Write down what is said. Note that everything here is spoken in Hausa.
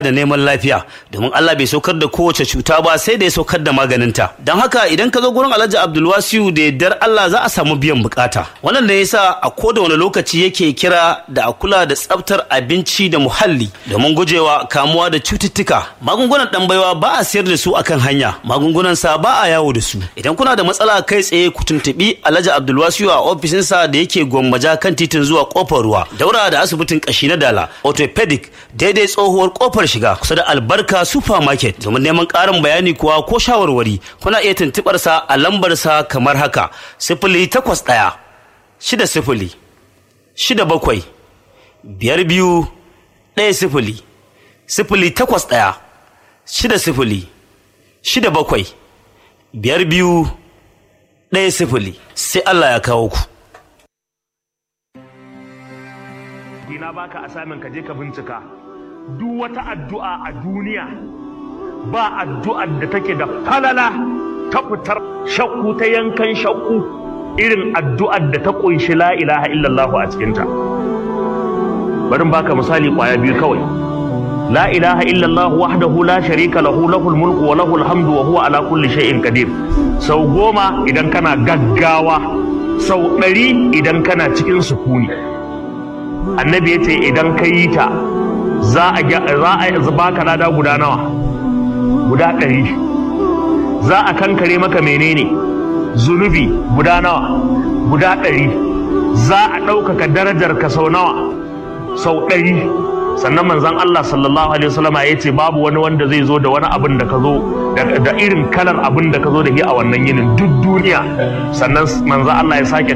da neman lafiya domin Allah bai saukar da kowace cuta ba sai da ya saukar da maganinta don haka idan ka zo gurin Alhaji Abdulwasiu da yardar Allah za a samu biyan bukata wannan da yasa a koda wani lokaci yake kira da a kula da tsaftar abinci da muhalli domin gujewa kamuwa da cututtuka magungunan dan baiwa ba a sayar da su akan hanya magungunan sa ba a yawo da su idan kuna da matsala kai tsaye ku tuntubi Alhaji Abdulwasiu a ofishinsa da yake gwammaja kan titin zuwa kofar ruwa daura da asibitin kashi na dala orthopedic daidai tsohuwar kofar shiga kusa da albarka supermarket domin neman ƙarin bayani kuwa ko shawarwari kuna iya tuntuɓar sa a lambar sa kamar haka sifili takwas ɗaya shida sifili shida bakwai biyar biyu ɗaya sifili sifili takwas ɗaya shida sifili shida bakwai biyar biyu ɗaya sifili sai Allah ya kawo ku. Ina baka asamin ka je ka bincika duk wata addu'a a duniya ba addu'ar da take da falala ta fitar shakku ta yankan shakku irin addu'ar da ta kunshi la ilaha illallah a cikinta bari baka misali kwaya biyu kawai la ilaha illallah wahdahu la sharika lahu lahul mulku wa lahul hamdu wa huwa ala kulli shay'in qadir sau goma idan kana gaggawa sau ɗari idan kana cikin sukuni annabi ya ce idan ka yi ta za a baka lada guda nawa guda ɗari za a kankare maka menene zunubi guda nawa guda ɗari za a ɗaukaka darajar ka sau nawa sau ɗari sannan manzon Allah sallallahu alaihi wasallama ya ce babu wani wanda zai zo da wani abin da ka zo da irin kalar abin da ka zo da shi a wannan yinin duk duniya sannan manzon Allah ya sake